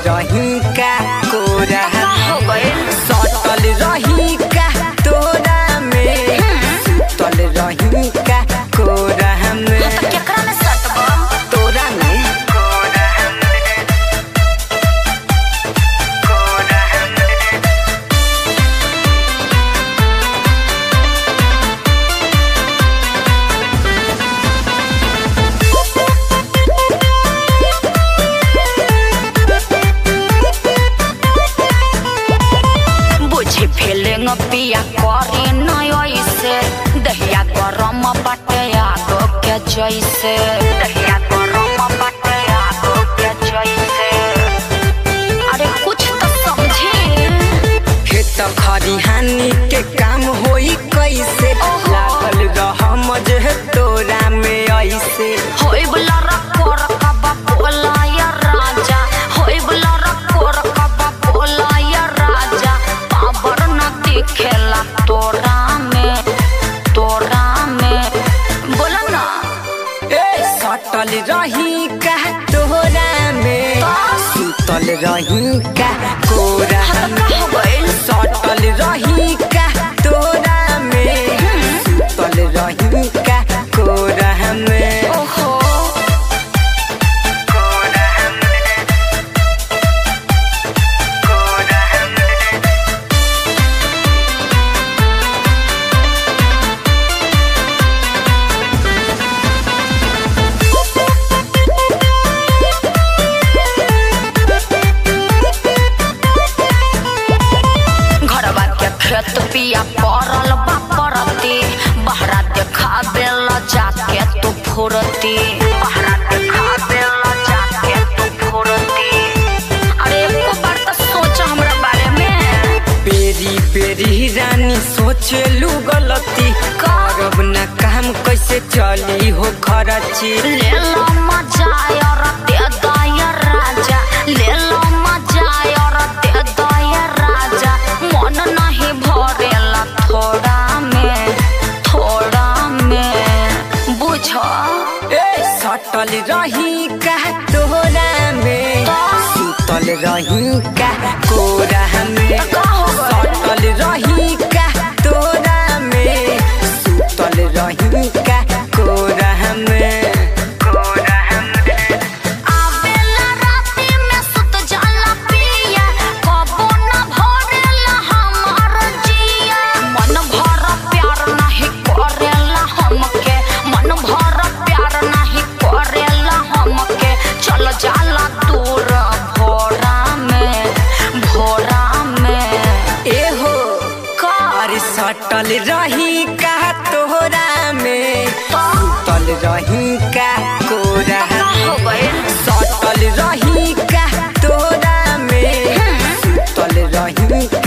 रही का कोरा का हो गइल सटल रही का तोरा में सुतल रही का कोरा में तो केकरा में सटबा तोरा में कोरा में कोरा में बुझी फीलिंग पिया करी नय से दहिया गरम बाटे आगो के जैसे दहिया गरम बाटे आगो के जैसे अरे कुछ तो समझी खेत खरिहानी के काम होई कैसे ओहो। लागल रह मजे तोरा में ऐसे होई बला रकोर कबा बोला या राजा होई बला रकोर कबा बोला या राजा पावर न दिखेला तोरा में तोरा में बोला ना ए सटल रही का तोरा में सुतल रही का कोरा में हो गइल सटल रही का तोरा में सुतल रही का कोरा में ओहो कोरा में कोरा में घरवा के खेत पिया पड़ल बा परती बहरा देखा बेला जाके तू फुरती बहरा देखा बेला जाके तू फुरती अरे एको बार तो सोच हमरा बारे में पेरी पेरी रानी सोचलू गलती करब ना काम कैसे चली हो खरची ले लो मजा और दे दया राजा ले लो मजा और दे दया राजा मन नहीं भरेला थोड़ा में थोड़ा में बुझ ए सटल रही का तोरा में सुतल रही का कोरा में का हो गइल? सटल रही का तोरा में सुतल रही का कोरा में कोरा में आवेला राती में सुत जाला पिया कबो न भरेला हमार जिया मन भर प्यार नहीं करेला हमके मन भर प्यार नहीं करेला हमके चल जाला दूर भोरा में भोरा में एहो कार अरे सटल रही का तोरा में सुतल रही का कोरा हो गइल सटल रही का तोरा में सुतल रही